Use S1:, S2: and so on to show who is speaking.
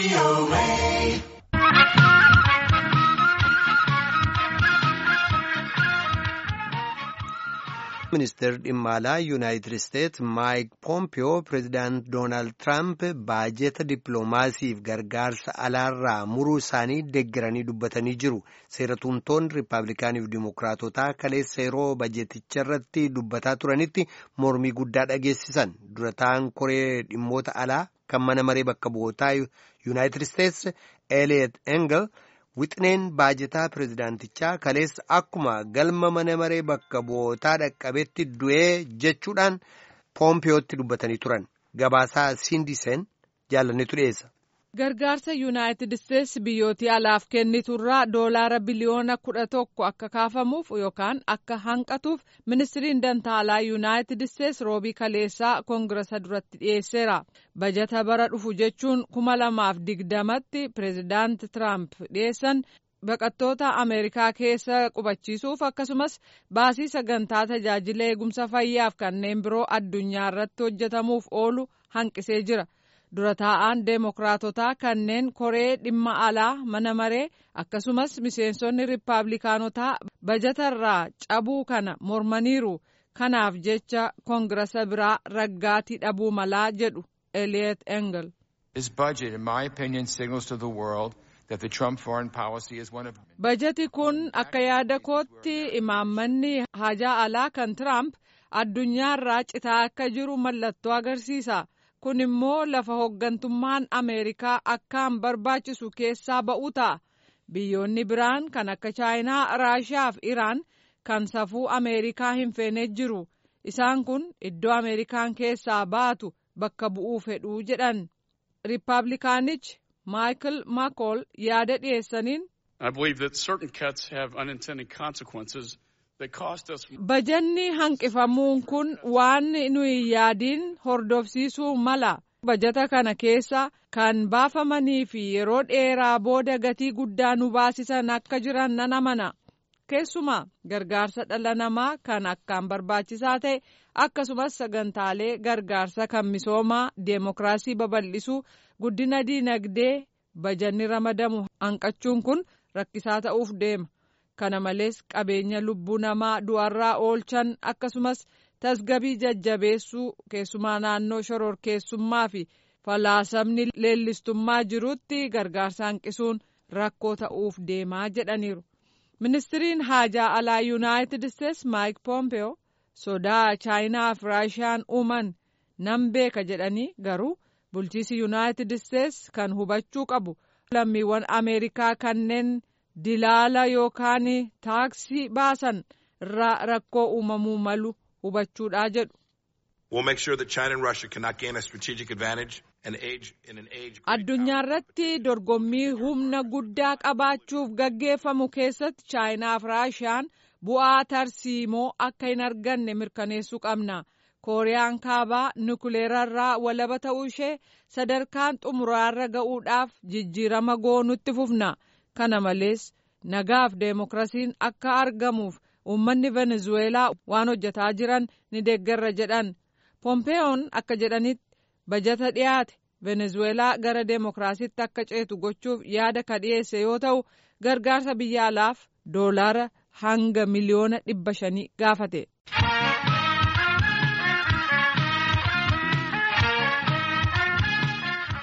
S1: ministeerri dhimma alaa yuunaayitid isteetsi maayik poompiyoo pireezidaant doonaald tiraamp baajeta dippiloomaasiif gargaarsa alaarraa muruu isaanii deeggaranii dubbatanii jiru seeratumtoonni riippaabilikaaniif dimookiraatotaa kaleessa yeroo baajeticha irratti dubbataa turanitti mormii guddaa dhageessisan dura ta'an koree dhimmoota alaa kan mana maree bakka bu'ootaa yuunaayitid isteetsi eliot engel. Wixineen baajetaa pireezidaantichaa kaleessa akkuma galma mana maree bakka bu'ootaa dhaqqabetti du'ee jechuudhaan poompiyootti dubbatanii turan gabaasaa siindiseen jaalannetu dhiyeessa.
S2: Gargaarsa yuunaayitid isteetsi biyyootii alaaf kenniturraa doolaara biliyoona kudha tokko akka kaafamuuf yookaan akka hanqatuuf ministiriin dantaalaa yuunaayitid isteetsi roobii kaleessaa koongirasa duratti dhiyeesseera. bajata bara dhufu jechuun kuma lamaaf digdamatti pireezidaant tiraamp dhiyeessan baqattoota ameerikaa keessa qubachiisuuf akkasumas baasii sagantaa tajaajila eegumsa fayyaaf kanneen biroo addunyaa irratti hojjetamuuf oolu hanqisee jira. dura taa'aan deemokiraatotaa kanneen koree dhimma alaa mana maree akkasumas miseensonni riippaabilikaanotaa bajatarraa cabuu kana mormaniiru kanaaf jecha koongirasa biraa raggaatii dhabuu malaa jedhu eliot engel. bajati kun akka yaada kootti imaammanni haajaa alaa kan tiraamp addunyaarraa citaa akka jiru mallattoo agarsiisa. kun immoo lafa hooggantummaan ameerikaa akkaan barbaachisu keessaa ba'uu ta'a biyyoonni biraan kan akka chaayinaa raashiyaa fi iraan kan safuu ameerikaa hin feene jiru isaan kun iddoo ameerikaan keessaa baatu bakka bu'uu fedhuu jedhan riippaabilikaanichi maayikil maakool yaada dhiyeessaniin. bajanni hanqifamuun kun waan nuyi yaadiin hordofsiisuu mala bajata kana keessa kan baafamanii fi yeroo dheeraa booda gatii guddaa nu baasisan akka jiran nan amana keessumaa gargaarsa dhala namaa kan akkaan barbaachisaa ta'e akkasumas sagantaalee gargaarsa kan misoomaa deemokiraasii babal'isuu guddina diinagdee bajanni ramadamu hanqachuun kun rakkisaa ta'uuf deema. kana malees qabeenya lubbuu namaa du'arraa oolchan akkasumas tasgabii jajjabeessuu keessumaa naannoo shororkeessummaa fi falaasamni leellistummaa jirutti gargaarsa hanqisuun rakkoo ta'uuf deemaa jedhaniiru. ministiriin haajaa alaa yuunaayitid isteetsi maayik poompeyoo sodaa chaayinaa fi raashiyaan uuman nan beeka jedhanii garuu bulchiisi yuunaayitid isteetsi kan hubachuu qabu lammiiwwan ameerikaa kanneen. dilaala yookaan taaksii baasan irraa rakkoo uumamuu malu hubachuudha jedhu. addunyaa irratti dorgommii humna guddaa qabaachuuf gaggeeffamu keessatti chaayinaa fi raashiyaan bu'aa tarsiimoo akka hin arganne mirkaneessuu qabna. kooriyaan kaabaa nukuleerarraa walaba ta'uu ishee sadarkaan xumuraarra ga'uudhaaf jijjiirama goonutti fufna. kana malees nagaaf deemokiraasiin akka argamuuf uummanni venezuweelaa waan hojjetaa jiran ni deeggarra jedhan pompeeyoon akka jedhanitti bajata dhiyaate venezuweelaa gara deemokiraasiitti akka ceetu gochuuf yaada ka dhiyeesse yoo ta'u gargaarsa biyya alaaf doolaara hanga miliyoona dhibba shanii gaafate.